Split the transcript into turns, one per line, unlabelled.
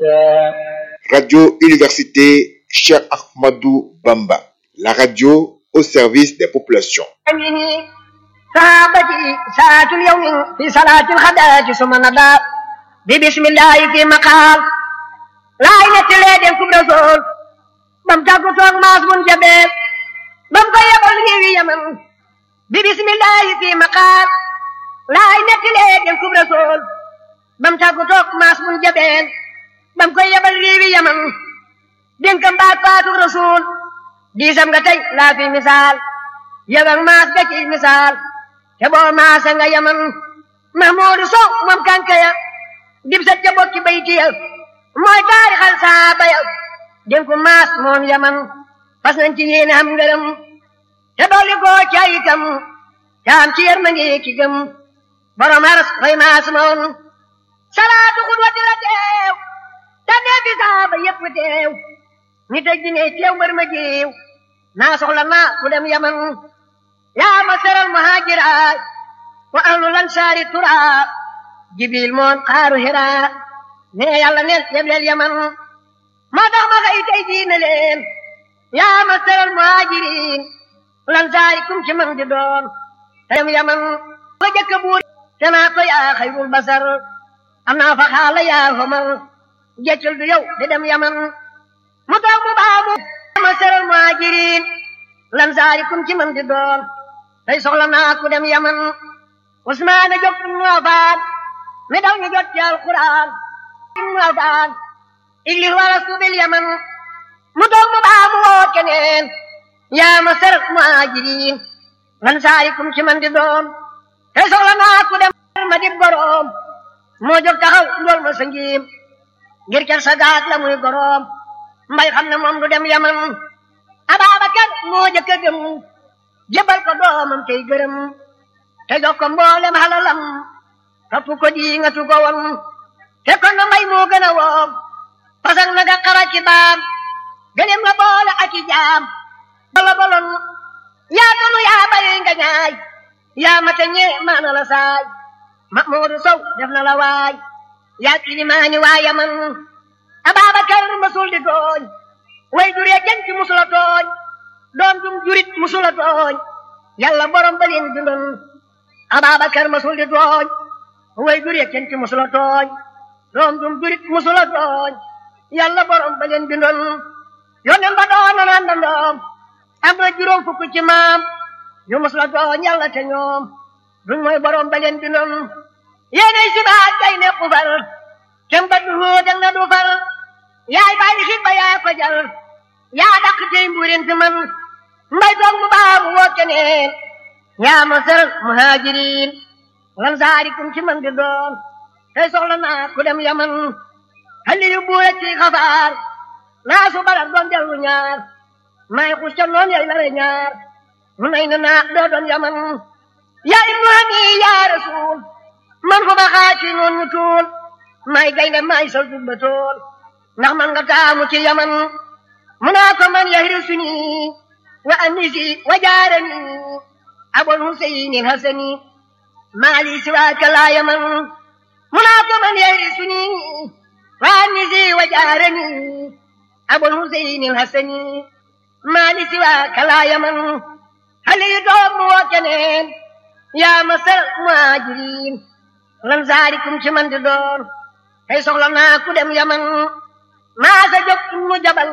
Radio Université Cheikh Ahmadou Bamba, la radio au service des populations.
صحابتي ساعة اليوم في صلاة الغداة ثم نضى ببسم الله في مقال لا ينتلي دين كبر رسول بم تاكو توك ماس من جبل بم كو يبل يوي يمن ببسم الله في مقال لا ينتلي دين كبر رسول بم تاكو توك ماس من جبل بم كو يبل يوي يمن دين كم بات فاتو رسول دي سم nga tay la fi misal yabang mas ga ci misal te boo maasa nga yaman mahmuudu sow moom kankaya dib sa ca bokki bayti ya mooy taarixal saaba ya den ko maas moom yaman fas nañ ci yéene am ngërëm te dolli koo ca itam te am ci yërmande ki gëm borom aras koy maas moom salaatu xudwati la teew te nee fi saaba yépp teew nit ak dine teew mbër ma jiw naa soxla naa ku dem yaman yaa masaral muhaajiraat wa ahlul ansaari turaa jibril moon xaaru hiraa ne yàlla neen yebleel yaman moo tax ma xëy tey diine leen yaa masaral muhaajiriin lansaari kum ci man di doon teyam yaman fa jëkk buur te naa ko yaa xayrul basar am naa fa xaala yaa homar jeccul du yow di dem yaman mu tax mu baamu masaral muhaajiriin lansaari kum ci man di doon tey soxla naa ku dem yaman usmaana jóg ibnu afaan mi daw ñu jot ci alquran ibnu afaan iglis wala subil yaman mu toog mu baa mu woo keneen yaa ma ser muhajirin lansaari kum ci man di doon tey soxla naa ku dem ma di boroom moo jóg taxaw ndool ma sa ngiim ngir ker sa gaag la muy goroom mbay xam ne moom du dem yaman Ababakar moo jëkk a gëm jëbal ko doomam tey gërëm te jox ko mboolem halalam topp ko di nga tu ko won te kon na mbay moo gën a woom pasak na nga xara ci baam gëlem nga boole ak i jaam bala bolon yaa tonu yaa bari nga ñaay yaa mate ñee maana la saay ma moodu sow def na la waay yaa kilimaani waa yaman Ababakar masul di tooñ way juree jant musula tooñ doom dum jurit musula tooñ yàlla borom ba leen dundoon Ababakar masul di tooñ way juree jant musula tooñ doom dum jurit musula tooñ yàlla borom ba leen dundoon yonen ba doon na naan dandoom am na juróom fukk ci maam yu musula tooñ yàlla te ñoom duñ mooy borom ba leen dundoon yéenay si baat kay ne ku far kem ba du dang na du far yaay bàyyi xit ba yaa ko jal yaa dàq tey mbuurin fi man mbay toog mu baax mu woo keneen yaa ma sër muhajirin lan saarikum ci man di doon tey soxla naa ku dem yaman xali yu buure ci xafaar naa su balat doon dellu ñaar maay xus ca noon yay lare ñaar mu nay na naa doo doon yaman yaa ibnu hani yaa rasul man fu ba xaaci noon ñu tuul maay gaynde maay sa jubba tool ndax man nga taamu ci yaman mu naa ko man yahrisuni wa anisi wa jaarani abul husayni hasani maali siwaaka laa yaman mu naa ko man yahrisuni wa anisi wa jaarani abul husayni hasani maali siwaaka laa yaman hali doom mu woo keneen yaa masal muhajirin lan saarikum ci man di doon tey soxla naa ku dem yaman maa sa jóg mu jabal